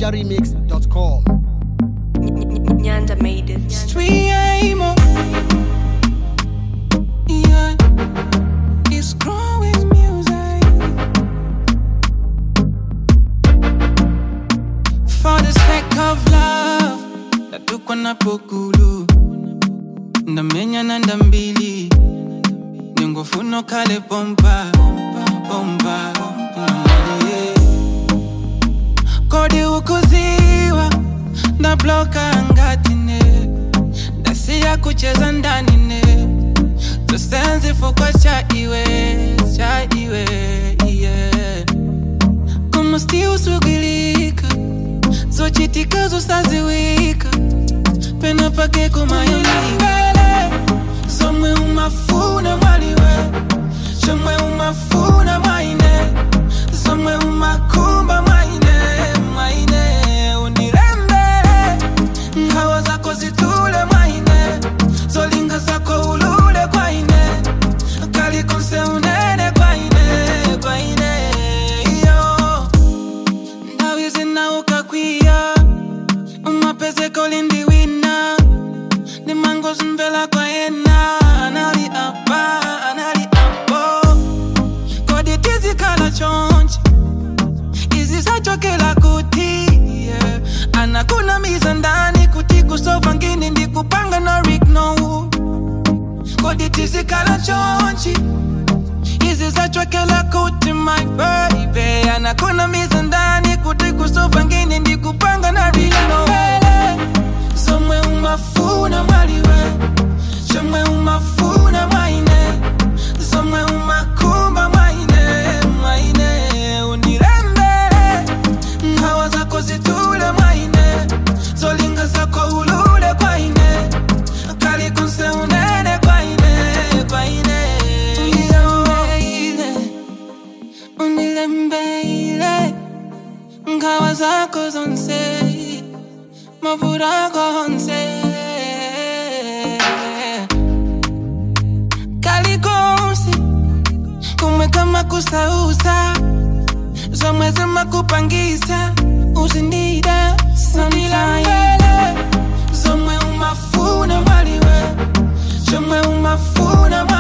NigerRemix.com. Nyanda made it. Streamo. Yeah. It's growing music. For the sake of love. Natukwa na pokulu. Ndamenya na ndambili. Ningofuno kale pompa. Pompa. Yeah. Kodi ukuziwa. Ndabloka ngatine ndasiya kucheza ndani ne tosenzi fukwa cha iwe cha iwe yeah. kumusti usugilika zochitika zosaziwika pena pake kumayonimbele somwe umafuna mwaliwe somwe umafuna mwaine somwe umakumba mwaine mwaine unilembele ngawa zako zitule mwaine zolinga zako ulule kwaine kalikonse unene kwaine kwaine iyo ndawi zinaukakwia umapezeko lindiwina nimango zimvela kwayena anali apa anali apo kodi tizikala chonchi izi zachokela kuti yeah. anakuna miza ndani kuti kusova ngini ndikupanga no rig no wood. kodi tizikala chonchi izi zachokela kuti my baby anakuna miza ndani kuti kusova ngini ndikupanga na rig no wood. somwe umafuna mwaliwe somwe umafuna mwaine somwe umakumba mwaine mwaine unilembele ngawa zako zitule mwaine zolinga zako ulule kwaine kalikunse unene kwaine kwaine Unilembele, unilembele ngawa zako zonse mavura gonse kalikonse kumwe kama kusausa zomwe zimakupangisa uzindida sonilambele zomwe umafuna mwaliwe zomwe umafuna